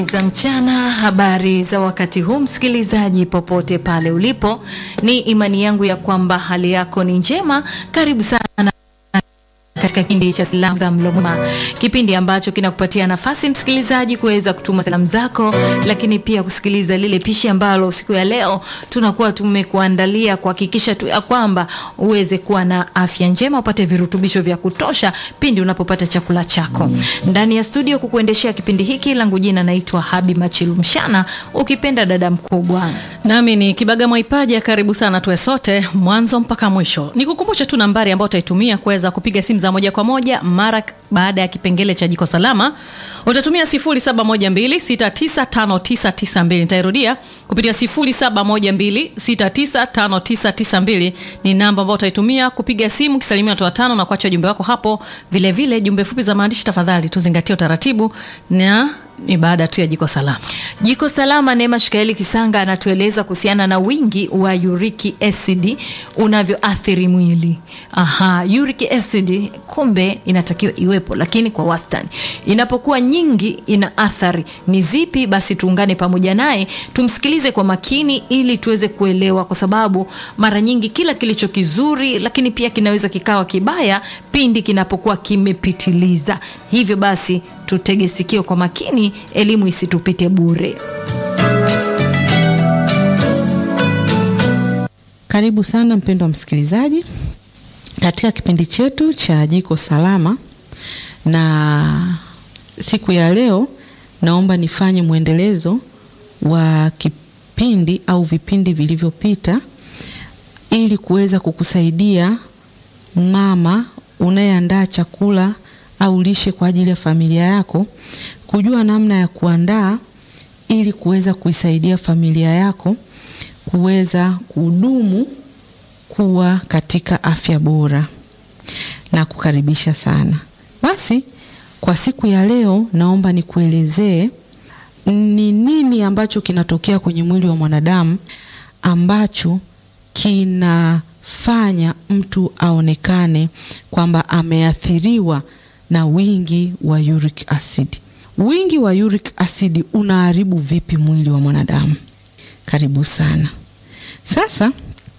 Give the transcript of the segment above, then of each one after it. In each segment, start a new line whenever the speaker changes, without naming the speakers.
za mchana, habari za wakati huu, msikilizaji popote pale ulipo, ni imani yangu ya kwamba hali yako ni njema. Karibu sana katika kipindi cha salamu za mlo mwema, kipindi ambacho kinakupatia nafasi msikilizaji kuweza kutuma salamu zako, lakini pia kusikiliza lile pishi ambalo siku ya leo tunakuwa tumekuandalia kuhakikisha tu ya kwamba uweze kuwa na afya njema, upate virutubisho vya kutosha pindi unapopata chakula chako. Ndani ya studio kukuendeshea kipindi hiki, langu jina naitwa Habi Machilu Mshana, ukipenda dada mkubwa.
Nami ni Kibaga Mwaipaja, karibu sana tuwe sote mwanzo mpaka mwisho. Nikukumbushe tu nambari ambayo utaitumia kuweza kupiga simu za moja kwa moja mara baada ya kipengele cha jiko salama. Utatumia 0712695992. Nitairudia kupitia 0712695992 ni namba ambayo utaitumia kupiga simu kisalimia watu watano na kuacha jumbe wako hapo. Vile vile jumbe fupi za maandishi, tafadhali tuzingatie utaratibu na ni baada tu ya jiko salama.
Jiko salama, Neema Shikaeli Kisanga anatueleza kuhusiana na wingi wa uric acid unavyoathiri mwili. Aha, uric acid kumbe inatakiwa iwepo, lakini kwa wastani. Inapokuwa nyingi ina athari ni zipi? Basi tuungane pamoja naye tumsikilize kwa makini, ili tuweze kuelewa, kwa sababu mara nyingi kila kilicho kizuri, lakini pia kinaweza kikawa kibaya pindi kinapokuwa kimepitiliza. Hivyo basi tutege sikio kwa makini, elimu isitupite bure.
Karibu sana mpendwa msikilizaji katika kipindi chetu cha jiko salama, na siku ya leo naomba nifanye mwendelezo wa kipindi au vipindi vilivyopita ili kuweza kukusaidia mama unayeandaa chakula au lishe kwa ajili ya familia yako kujua namna ya kuandaa ili kuweza kuisaidia familia yako kuweza kudumu kuwa katika afya bora na kukaribisha sana. Basi kwa siku ya leo naomba nikuelezee ni nini ambacho kinatokea kwenye mwili wa mwanadamu ambacho kinafanya mtu aonekane kwamba ameathiriwa na wingi wa uric acid. Wingi wa uric acid unaharibu vipi mwili wa mwanadamu? Karibu sana. Sasa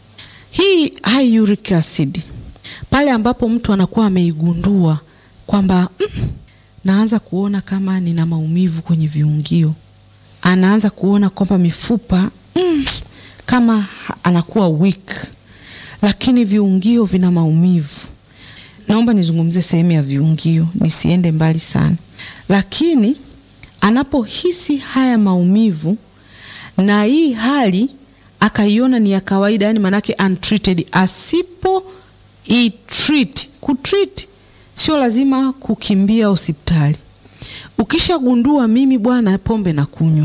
hii high uric acid, pale ambapo mtu anakuwa ameigundua kwamba mm, naanza kuona kama nina maumivu kwenye viungio, anaanza kuona kwamba mifupa mm, kama anakuwa weak, lakini viungio vina maumivu. Naomba nizungumzie sehemu ya viungio, nisiende mbali sana, lakini anapohisi haya maumivu na hii hali akaiona ni ya kawaida, yani manake untreated, asipo i treat kutreat, sio lazima kukimbia hospitali. Ukishagundua mimi bwana, pombe na kunywa,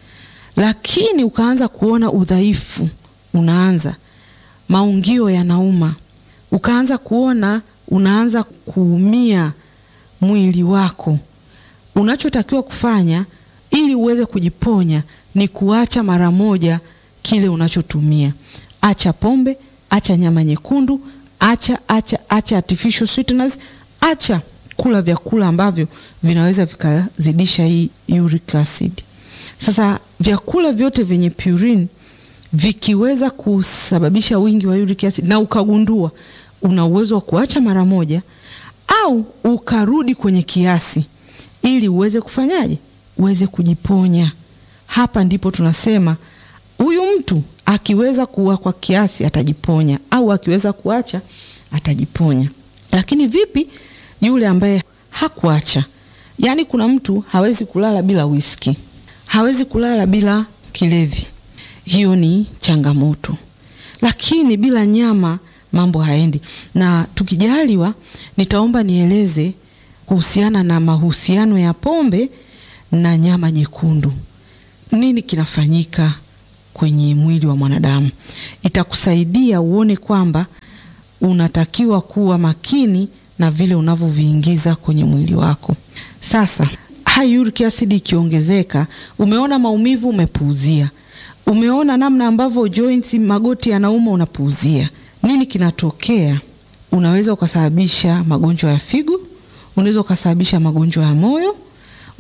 lakini ukaanza kuona udhaifu, unaanza maungio yanauma, ukaanza kuona unaanza kuumia mwili wako, unachotakiwa kufanya ili uweze kujiponya ni kuacha mara moja kile unachotumia. Acha pombe, acha nyama nyekundu, acha acha acha artificial sweeteners, acha kula vyakula ambavyo vinaweza vikazidisha hii uric acid. Sasa vyakula vyote vyenye purine vikiweza kusababisha wingi wa uric acid na ukagundua, una uwezo wa kuacha mara moja au ukarudi kwenye kiasi ili uweze kufanyaje, uweze kujiponya. Hapa ndipo tunasema huyu mtu akiweza kuwa kwa kiasi atajiponya, au akiweza kuacha atajiponya. Lakini vipi yule ambaye hakuacha? Yaani, kuna mtu hawezi kulala bila whisky, hawezi kulala bila kilevi, hiyo ni changamoto. Lakini bila nyama mambo haendi. Na tukijaliwa, nitaomba nieleze kuhusiana na mahusiano ya pombe na nyama nyekundu. Nini kinafanyika kwenye mwili wa mwanadamu? Itakusaidia uone kwamba unatakiwa kuwa makini na vile unavyoviingiza kwenye mwili wako. Sasa high uric acid ikiongezeka, umeona maumivu, umepuuzia. Umeona namna ambavyo joints, magoti yanauma, unapuuzia. Nini kinatokea? Unaweza ukasababisha magonjwa ya figo, unaweza ukasababisha magonjwa ya moyo,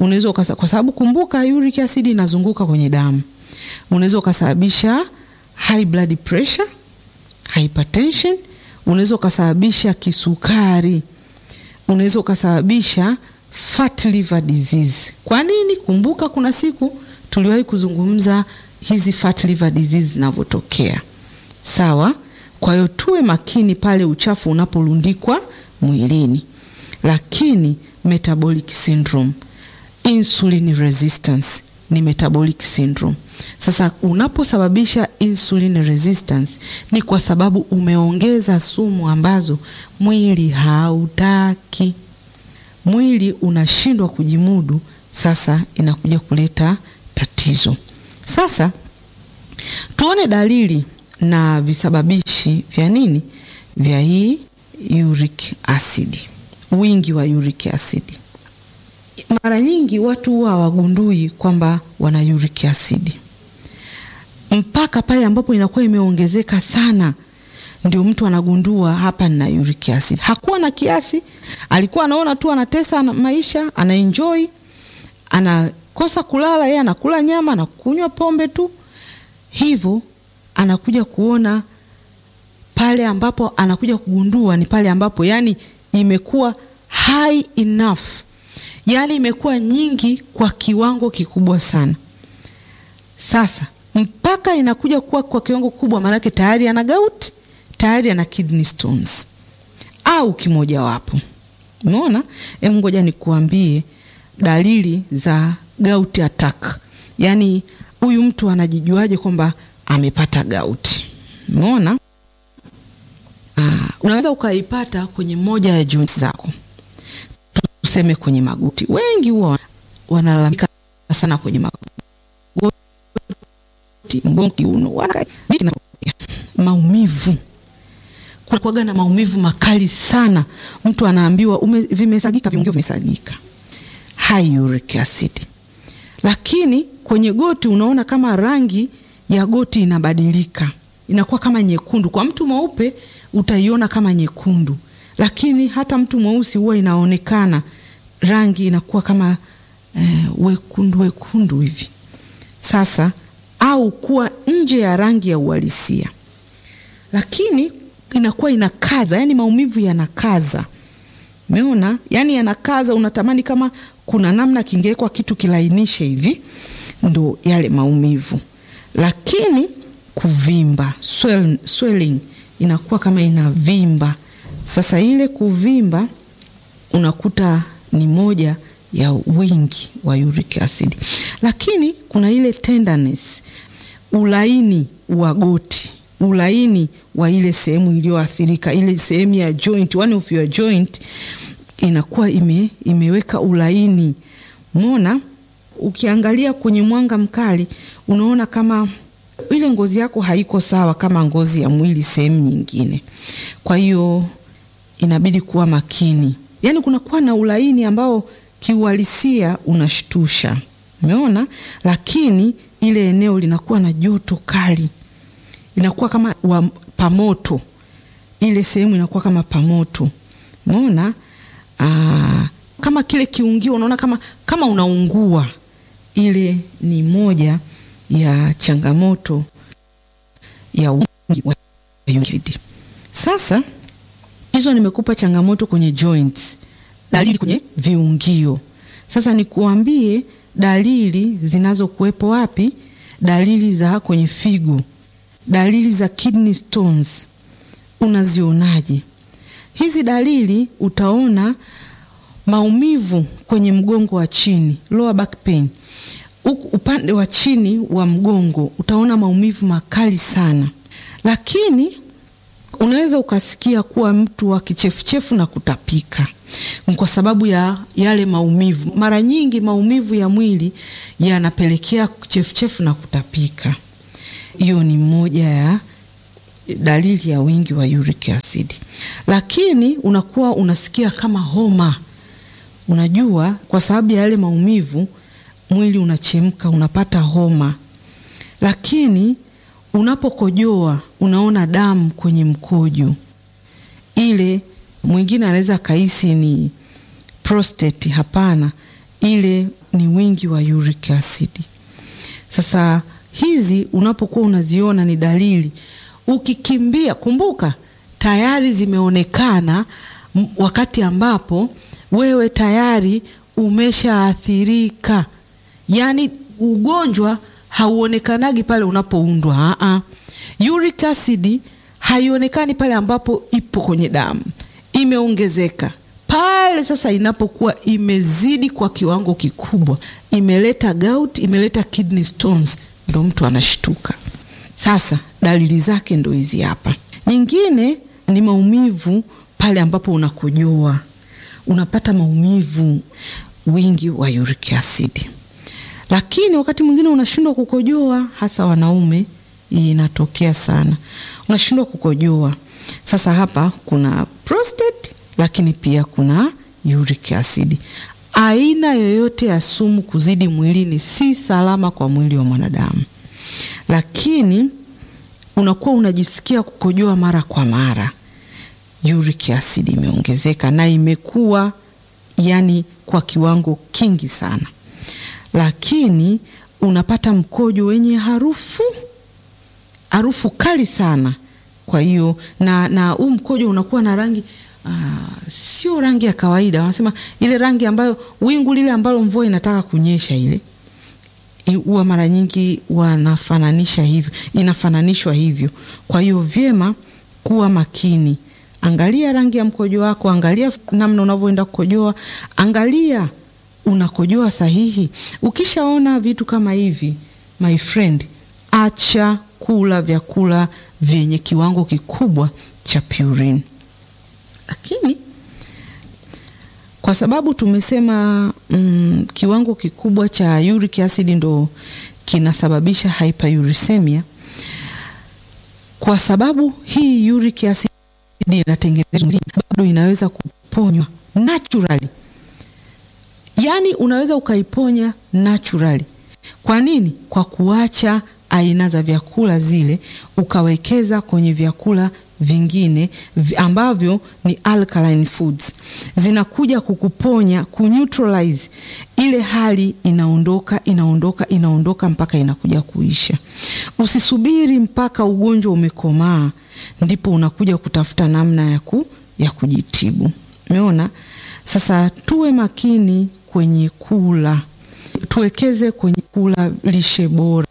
unaweza ukasa, kwa sababu kumbuka uric acid inazunguka kwenye damu, unaweza ukasababisha high blood pressure, hypertension, unaweza ukasababisha kisukari, unaweza ukasababisha fat liver disease. Kwa nini? Kumbuka kuna siku tuliwahi kuzungumza hizi fat liver disease zinavyotokea. Sawa? Kwa hiyo tuwe makini pale uchafu unaporundikwa mwilini. Lakini metabolic syndrome, insulin resistance ni metabolic syndrome. Sasa unaposababisha insulin resistance ni kwa sababu umeongeza sumu ambazo mwili hautaki. Mwili unashindwa kujimudu, sasa inakuja kuleta tatizo. Sasa tuone dalili na visababishi vya nini vya hii uric acid, wingi wa uric acid. Mara nyingi watu huwa hawagundui kwamba wana uric acid mpaka pale ambapo inakuwa imeongezeka sana, ndio mtu anagundua hapa nina uric acid. Hakuwa na kiasi, alikuwa anaona tu anatesa maisha, anaenjoy, anakosa kulala, yeye anakula nyama na kunywa pombe tu, hivyo anakuja kuona pale ambapo anakuja kugundua ni pale ambapo yani imekuwa high enough, yani imekuwa nyingi kwa kiwango kikubwa sana. Sasa mpaka inakuja kuwa kwa kiwango kikubwa, maanake tayari ana gout, tayari ana kidney stones au kimojawapo. Umeona? Hebu ngoja nikuambie dalili za gout attack, yani huyu mtu anajijuaje kwamba amepata gout? Umeona? Ah, unaweza ukaipata kwenye moja ya joints zako, tuseme kwenye magoti. Wengi huwa wanalalamika sana kwenye magoti, mgongo, kiuno, maumivu. Kunakuwaga na maumivu makali sana, mtu anaambiwa ume, vimesagika, viungio vimesagika, high uric acid. Lakini kwenye goti unaona kama rangi ya goti inabadilika, inakuwa kama nyekundu. Kwa mtu mweupe utaiona kama nyekundu, lakini hata mtu mweusi huwa inaonekana rangi inakuwa kama eh, wekundu wekundu hivi. Sasa au kuwa nje ya rangi ya uhalisia, lakini inakuwa inakaza, yani maumivu yanakaza. Umeona, yani yanakaza, unatamani kama kuna namna kingewekwa kitu kilainishe hivi, ndo yale maumivu. Lakini kuvimba, swell, swelling inakuwa kama inavimba. Sasa ile kuvimba unakuta ni moja ya wingi wa uric acid, lakini kuna ile tenderness, ulaini wa goti, ulaini wa ile sehemu iliyoathirika, ile sehemu ya joint, one of your joint inakuwa ime, imeweka ulaini. Umeona, ukiangalia kwenye mwanga mkali unaona kama ile ngozi yako haiko sawa kama ngozi ya mwili sehemu nyingine. Kwa hiyo inabidi kuwa makini, yaani kunakuwa na ulaini ambao kiuhalisia unashtusha, umeona, lakini ile eneo linakuwa na joto kali, inakuwa kama wa pamoto, ile sehemu inakuwa kama pamoto, umeona. Aa, kama kile kiungio unaona kama, kama unaungua. Ile ni moja ya changamoto ya wingi wa uric acid. Sasa hizo nimekupa changamoto kwenye joints, dalili kwenye viungio. Sasa nikuambie dalili zinazokuwepo wapi? Dalili za kwenye figo, dalili za kidney stones unazionaje? Hizi dalili utaona maumivu kwenye mgongo wa chini, lower back pain. Upande wa chini wa mgongo utaona maumivu makali sana, lakini unaweza ukasikia kuwa mtu wa kichefuchefu na kutapika kwa sababu ya yale maumivu. Mara nyingi maumivu ya mwili yanapelekea kichefuchefu na kutapika. Hiyo ni moja ya dalili ya wingi wa uric acid, lakini unakuwa unasikia kama homa. Unajua, kwa sababu ya yale maumivu mwili unachemka, unapata homa. Lakini unapokojoa unaona damu kwenye mkojo, ile mwingine anaweza kahisi ni prostate. Hapana, ile ni wingi wa uric acid. Sasa hizi unapokuwa unaziona ni dalili, ukikimbia, kumbuka tayari zimeonekana wakati ambapo wewe tayari umeshaathirika. Yaani ugonjwa hauonekanagi pale unapoundwa. Aa, uric acid haionekani pale ambapo ipo kwenye damu, imeongezeka pale sasa inapokuwa imezidi kwa kiwango kikubwa, imeleta gout, imeleta kidney stones, ndo mtu anashtuka. Sasa dalili zake ndo hizi hapa. Nyingine ni maumivu pale ambapo unakojoa, unapata maumivu, wingi wa uric acid. Lakini wakati mwingine unashindwa kukojoa, hasa wanaume, hii inatokea sana, unashindwa kukojoa. Sasa hapa kuna prostate lakini pia kuna uric acid. Aina yoyote ya sumu kuzidi mwilini si salama kwa mwili wa mwanadamu, lakini unakuwa unajisikia kukojoa mara kwa mara, uric acid imeongezeka na imekuwa yani kwa kiwango kingi sana, lakini unapata mkojo wenye harufu harufu kali sana. Kwa hiyo na na huu mkojo unakuwa na rangi Uh, sio rangi ya kawaida, wanasema ile rangi ambayo wingu lile ambalo mvua inataka kunyesha ile huwa mara nyingi wanafananisha hivyo, inafananishwa hivyo. Kwa hiyo vyema kuwa makini, angalia rangi ya mkojo wako, angalia namna unavyoenda kukojoa, angalia unakojoa sahihi. Ukishaona vitu kama hivi, my friend, acha kula vyakula vyenye kiwango kikubwa cha purine. Lakini kwa sababu tumesema mm, kiwango kikubwa cha uric acid ndo kinasababisha hyperuricemia. Kwa sababu hii uric acid inatengenezwa, bado inaweza kuponywa naturally, yaani unaweza ukaiponya naturally. Kwa nini? Kwa kuacha aina za vyakula zile ukawekeza kwenye vyakula vingine ambavyo ni alkaline foods, zinakuja kukuponya kuneutralize ile hali, inaondoka inaondoka inaondoka mpaka inakuja kuisha. Usisubiri mpaka ugonjwa umekomaa ndipo unakuja kutafuta namna ya, ku, ya kujitibu. Umeona? Sasa tuwe makini kwenye kula, tuwekeze kwenye kula lishe bora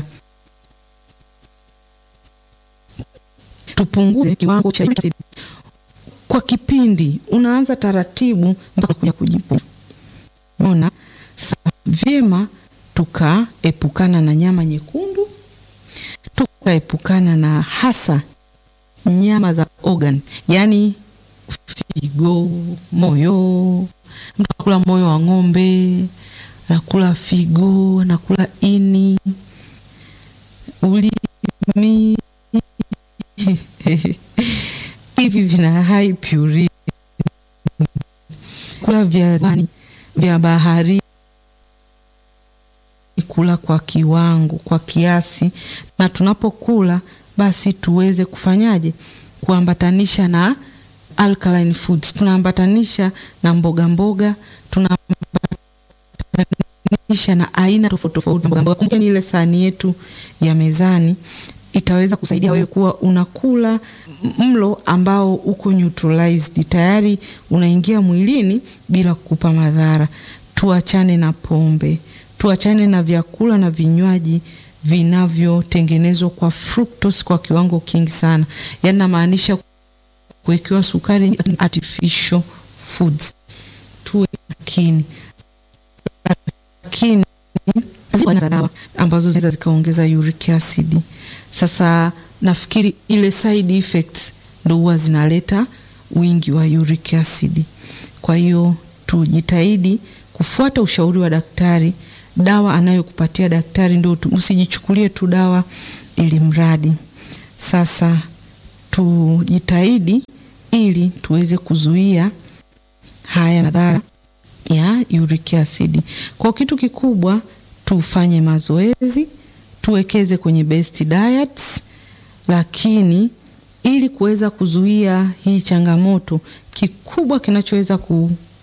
tupunguze kiwango cha uric acid kwa kipindi, unaanza taratibu mpaka kuja kujipona. Unaona, sasa vyema tukaepukana na nyama nyekundu, tukaepukana na hasa nyama za organ, yaani figo, moyo. Mtu akula moyo wa ng'ombe, nakula figo, nakula ini, ulimi hivi vina high purine. Kula vya zani vya bahari, kula kwa kiwango, kwa kiasi, na tunapokula basi tuweze kufanyaje? Kuambatanisha na alkaline foods, tunaambatanisha na mboga mboga, tunaambatanisha na aina tofauti tofauti mboga mboga. Kumbuka ni ile sahani yetu ya mezani itaweza kusaidia wewe kuwa unakula mlo ambao uko neutralized tayari, unaingia mwilini bila kukupa madhara. Tuachane na pombe, tuachane na vyakula na vinywaji vinavyotengenezwa kwa fructose kwa kiwango kingi sana, yaani namaanisha kuwekewa sukari, artificial foods. Tuwe makini, lakini za dawa ambazo zinaweza zikaongeza uric acid. Sasa nafikiri ile side effects ndo huwa zinaleta wingi wa uric acid. Kwa hiyo tujitahidi kufuata ushauri wa daktari. Dawa anayokupatia daktari ndo, usijichukulie tu dawa ili mradi. Sasa tujitahidi ili tuweze kuzuia haya madhara ya uric acid. Kwa kitu kikubwa tufanye mazoezi, tuwekeze kwenye best diets, lakini ili kuweza kuzuia hii changamoto, kikubwa kinachoweza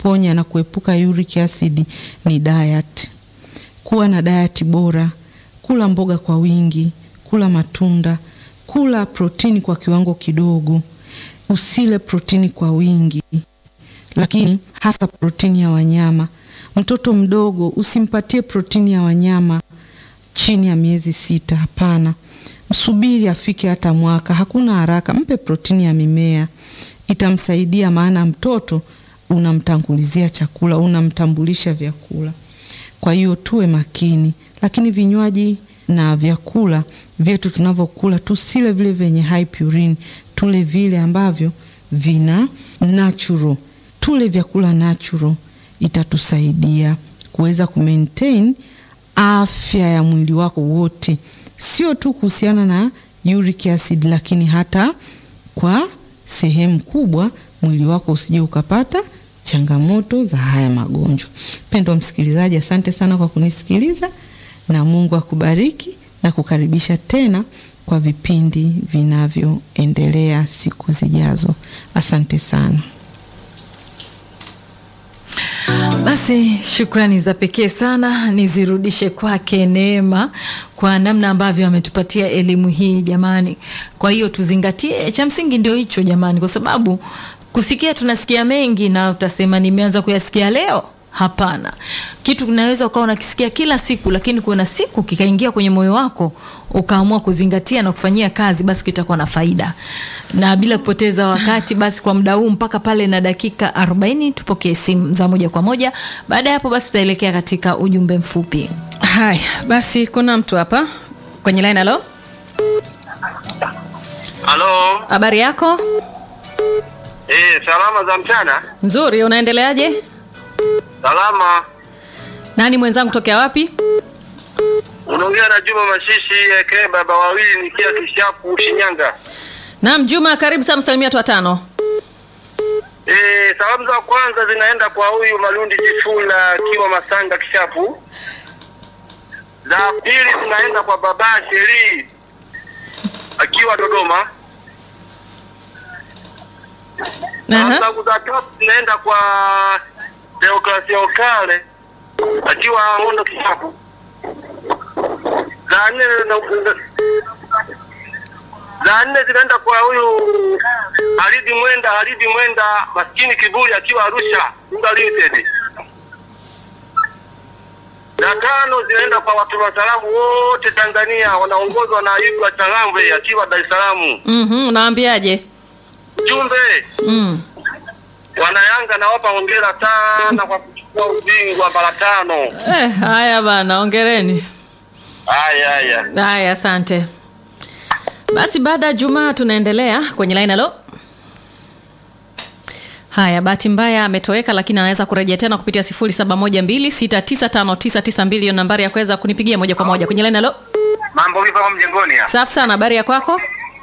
kuponya na kuepuka uric acid ni diet. Kuwa na diet bora, kula mboga kwa wingi, kula matunda, kula protini kwa kiwango kidogo, usile protini kwa wingi, lakini hasa protini ya wanyama. Mtoto mdogo usimpatie protini ya wanyama chini ya miezi sita. Hapana, msubiri afike hata mwaka, hakuna haraka. Mpe protini ya mimea, itamsaidia maana mtoto unamtangulizia chakula, unamtambulisha vyakula. Kwa hiyo tuwe makini, lakini vinywaji na vyakula vyetu tunavyokula tusile vile vyenye high purine, tule vile ambavyo vina natural, tule vyakula natural, itatusaidia kuweza kumaintain afya ya mwili wako wote, sio tu kuhusiana na uric acid, lakini hata kwa sehemu kubwa mwili wako usije ukapata changamoto za haya magonjwa. Mpendwa msikilizaji, asante sana kwa kunisikiliza na Mungu akubariki na kukaribisha tena kwa vipindi vinavyoendelea siku zijazo. Asante sana.
Basi shukrani za pekee sana nizirudishe kwake Neema kwa namna ambavyo ametupatia elimu hii jamani. Kwa hiyo tuzingatie, cha msingi ndio hicho jamani, kwa sababu kusikia tunasikia mengi na utasema nimeanza kuyasikia leo. Hapana, kitu kinaweza ukawa unakisikia kila siku, lakini kuna siku kikaingia kwenye moyo wako ukaamua kuzingatia na kufanyia kazi, basi kitakuwa na faida. Na bila kupoteza wakati, basi kwa muda huu mpaka pale na dakika 40 tupokee simu za moja kwa moja. Baada ya hapo, basi tutaelekea katika ujumbe mfupi.
Haya basi, kuna mtu hapa kwenye line. Halo,
Halo.
habari yako?
Eh, salama za mchana?
Nzuri, unaendeleaje?
Salama.
Nani mwenzangu tokea wapi?
Unaongea na Juma Mashishi aka baba wawili nikia Kishapu Shinyanga.
Naam, Juma, karibu sana, salimia watu watano.
Eh, salamu za kwanza zinaenda kwa huyu Malundi Jifula akiwa Masanga Kishapu. Za pili zinaenda kwa baba Sheri akiwa Dodoma. Salamu
Aha.
zangu za tatu zinaenda kwa Deokrasia Okale akiwa Mondo Kishapu. Za nne na- za nne zinaenda kwa huyu Halidi Mwenda, Halidi Mwenda maskini kiburi akiwa Arusha Simba Limited. Za tano zinaenda kwa watu wa salamu wote Tanzania wanaongozwa na Ibra Changambe akiwa Dar es Salaam.
Mhm, unawaambiaje?
Jumbe
Mm.
wanayanga nawapa hongera sana kwa kuchukua ubingwa mara tano.
Eh, haya bana, ongereni.
Haya haya.
Haya, asante. Basi baada ya Jumaa tunaendelea kwenye line. Halo. Haya, bahati mbaya ametoweka, lakini anaweza kurejea tena kupitia 0712695992 hiyo nambari ya kuweza kunipigia moja kwa moja kwenye line. Halo.
Mambo vipi hapo mjengoni?
Safi sana, habari ya kwako?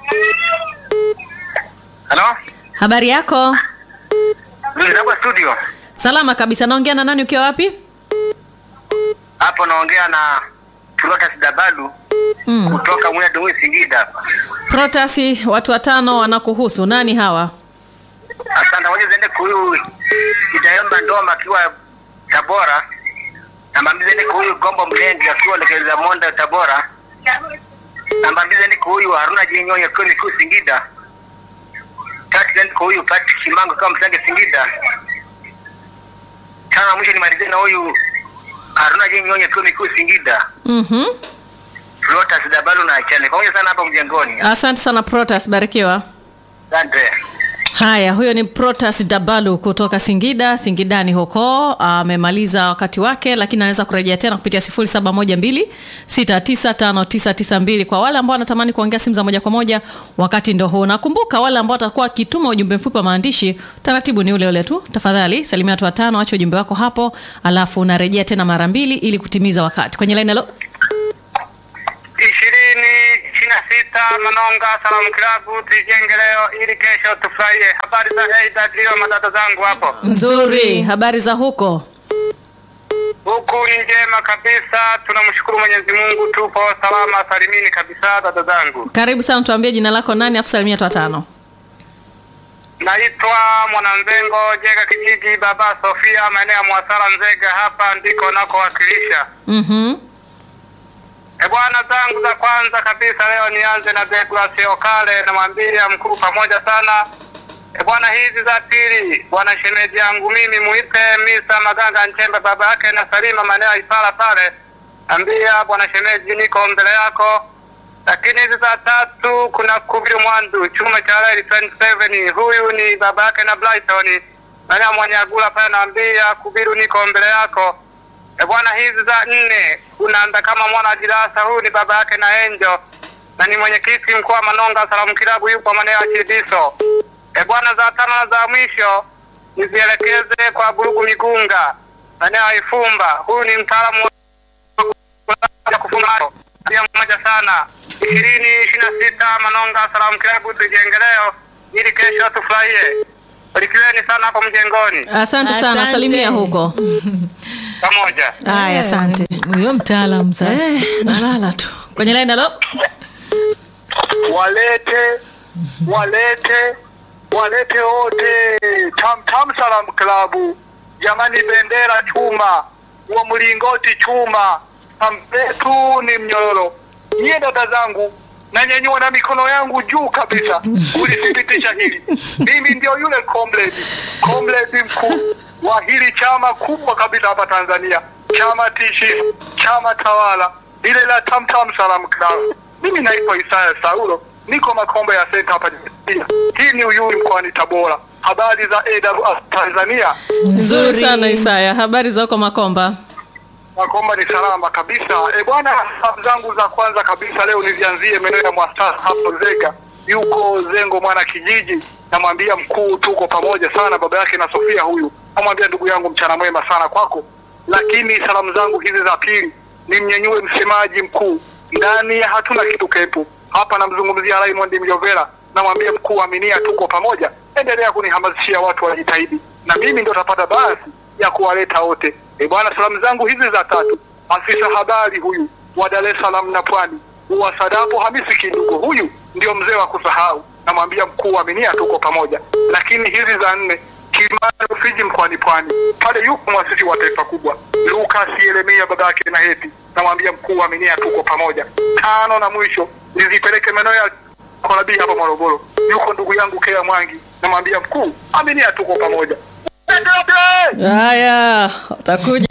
Halo?
Habari yako?
Ndio hapa studio.
Salama kabisa. Naongea na nani ukiwa wapi?
Hapo naongea na Protas Dabalu
Mm.
kutoka Mwea Dumui Singida hapa.
Protasi, watu watano wanakuhusu. Nani hawa?
Asante, ngoja ziende kwa huyu Kitayomba Ndoma akiwa Tabora. Namba mbili ziende kwa huyu Gombo Mlengi akiwa Lekeza Monda Tabora. Namba mbili ziende kwa huyu Haruna Jinyonya akiwa Mikuu Singida. Tatu ziende kwa huyu Patrick Shimango akiwa Msange Singida. Tano na mwisho nimalizie na huyu Haruna Jinyonya akiwa Mikuu Singida.
Mhm.
Lotus Dabalu na Achane. Pamoja sana hapa mjengoni.
Asante sana Protas, barikiwa.
Asante.
Haya, huyo ni Protas Dabalu kutoka Singida, Singidani huko. Amemaliza wakati wake, lakini anaweza kurejea tena kupitia 0712695992 kwa wale ambao wanatamani kuongea simu za moja kwa moja. Wakati ndo huu. Nakumbuka wale ambao watakuwa wakituma ujumbe mfupi wa maandishi, taratibu ni ule ule tu. Tafadhali salimia watu watano, acha ujumbe wako hapo, alafu unarejea tena mara mbili ili kutimiza wakati. Kwenye line halo.
ishirini ishirini na sita Manonga Salamu Klabu tujenge leo ili kesho tufurahie. Habari za Eida ndio madada zangu hapo.
Nzuri, habari za huko?
Huku ni njema kabisa, tunamshukuru Mwenyezi Mungu, tupo salama salimini kabisa dada zangu.
Karibu sana, tuambie jina lako nani, afu salimia watu watano.
Naitwa Mwananzengo Jega kijiji Baba Sofia, maeneo ya Mwasara Nzega, hapa ndiko nakowakilisha.
Mhm.
E bwana, zangu za kwanza kabisa leo nianze na Douglas Okale, namwambia mkuu pamoja sana. E bwana, hizi za pili bwana shemeji yangu mimi muite Misa Maganga Nchembe, baba yake na Salima, maeneo ya Ipala pale, ambia bwana shemeji, niko mbele yako. Lakini hizi za tatu kuna Kubiru Mwandu chuma cha Reli 27 huyu ni baba yake na Brighton, maeneo ya Mwanyagula pale, naambia Kubiru, niko mbele yako. E bwana, hizi za nne unaanza kama mwana jirasa, huyu ni baba yake na Enjo na ni mwenyekiti mkuu wa Manonga Salamu Kilabu, yupo maeneo ya Chidiso. E bwana, za tano na za mwisho nizielekeze kwa Burugu Migunga maeneo ya Ifumba, huyu ni mtaalamu wa kufunga pia mmoja sana. ishirini ishirini na sita Manonga Salamu Kilabu, tujenge leo ili kesho tufurahie. Barikiweni sana hapo mjengoni
Asante sana,
Asante.
salimia huko.
pamoja.
Haya, asante.
Huyo mtaalamu sasa.
Eh, nalala tu kwenye line. Halo,
walete walete walete wote tam tam salam klabu jamani bendera chuma wa mlingoti chuma ampetu ni mnyororo nyie dada zangu nanyanyua na mikono yangu juu kabisa kulithibitisha hili mimi ndio yule comrade comrade mkuu wa hili chama kubwa kabisa hapa Tanzania chama tishi chama tawala lile la Tamtam Salam Club mimi naitwa Isaya Saulo niko Makombe ya senta hapa Tanzania. hii ni Uyui mkoani Tabora habari za AWR Tanzania
nzuri sana Isaya, habari za huko Makomba?
Makomba ni salama kabisa. E bwana, sababu zangu za kwanza kabisa leo nizianzie maeneo ya Mwasasa hapo Zega, yuko Zengo mwana kijiji. Namwambia mkuu, tuko pamoja sana, baba yake na Sofia huyu. Namwambia ndugu yangu, mchana mwema sana kwako. Lakini salamu zangu hizi za pili nimnyenyue msemaji mkuu ndani ya hatuna kitu kepu hapa, namzungumzia Raymond Mjovera. Namwambia mkuu, aminia, tuko pamoja, endelea kunihamasishia watu wajitahidi, na mimi ndo tapata basi ya kuwaleta wote. E bwana, salamu zangu hizi za tatu, afisa habari huyu wa Dar es Salaam na Pwani wa Sadapo Hamisi Kindugo, huyu ndio mzee wa kusahau. Namwambia mkuu, aminia, tuko pamoja. Lakini hizi za nne, Kilimani Rufiji mkoani Pwani, pale yuko mwasisi wa taifa kubwa Lucas Yeremia babake na Heti, namwambia mkuu, aminia, tuko pamoja. Tano na mwisho nizipeleke maeneo ya Korabii hapa Morogoro, yuko ndugu yangu Kea Mwangi, namwambia mkuu, aminia, tuko pamoja.
Haya, utakuja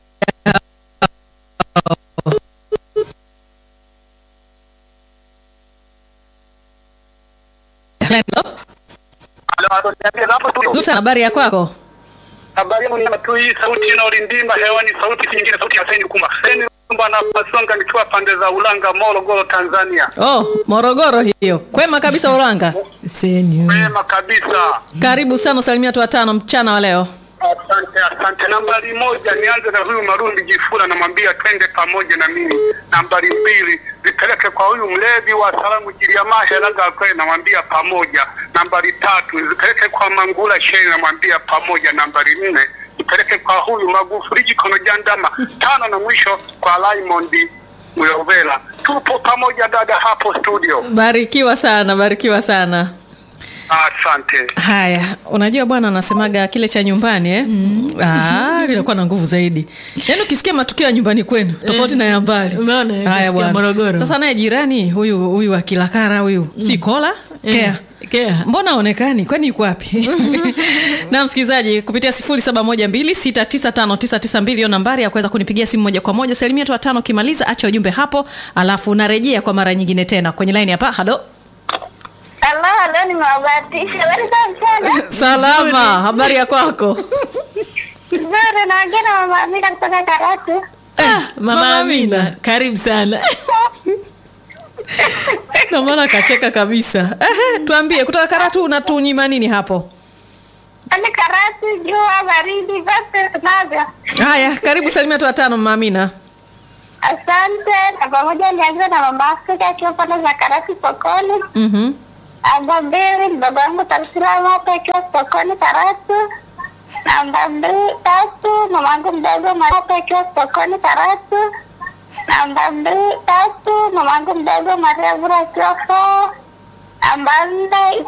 Susan, habari ya kwako?
Habari yangu ni tu hii sauti inaolindima hewani, sauti si nyingine, sauti ya Seni Kuma. Seni Kumba na Pasonga, nikiwa pande za Ulanga, Morogoro, Tanzania.
Oh, Morogoro hiyo. Kwema kabisa Uranga.
Senyu.
Wema kabisa,
Karibu sana usalimia watu watano mchana wa leo.
asante asante. Nambari moja, nianze na huyu Marundi Jifura, namwambia twende pamoja na mimi. Nambari mbili, zipeleke kwa huyu mlevi wa salamu Jiliamasha Laga kwe, namwambia pamoja. Nambari tatu, zipeleke kwa Mangula Sheni, namwambia pamoja. Nambari nne, zipeleke kwa huyu Magufuli Jikono Jandama. Tano na mwisho kwa Raymond Muyovela. Tupo pamoja dada hapo studio.
Barikiwa sana, barikiwa sana.
Asante.
Haya, unajua bwana anasemaga kile cha nyumbani eh? Ah, kinakuwa na nguvu zaidi. Yaani ukisikia matukio ya nyumbani kwenu tofauti na ya mbali.
umeona,
Haya
ukisikia
bwana.
Morogoro.
Sasa naye jirani huyu huyu wa Kilakara huyu si kola kea
Kea.
mbona aonekani kwani yuko wapi na msikilizaji kupitia 0712695992 hiyo nambari ya kuweza kunipigia simu moja kwa moja salimia tu watano ukimaliza acha ujumbe hapo alafu unarejea kwa mara nyingine tena kwenye line hapa halo
Halo, leo nimewabahatisha. Habari za mchana?
salama habari ya kwako
Nzuri, naongea na mama Amina kutoka Karatu.
Mama
Mama
Amina, karibu sana.
na maana kacheka kabisa Ehe, tuambie kutoka karatu unatunyima nini hapo
Yaani Karatu, jua, baridi, vyote tunavyo.
haya karibu salimia tu watano mama amina
Asante. Na pamoja nianze na mama Afrika akiwa pande za Karatu sokoni.
Mhm.
Namba mbili, mdogo wangu Tarsilamu hapa akiwa sokoni Karatu. Namba mbili, tatu, mamangu mdogo Maria hapa akiwa sokoni Karatu. Namba mbili, tatu, mamangu mdogo Maria Bura akiwa faa. Namba nne,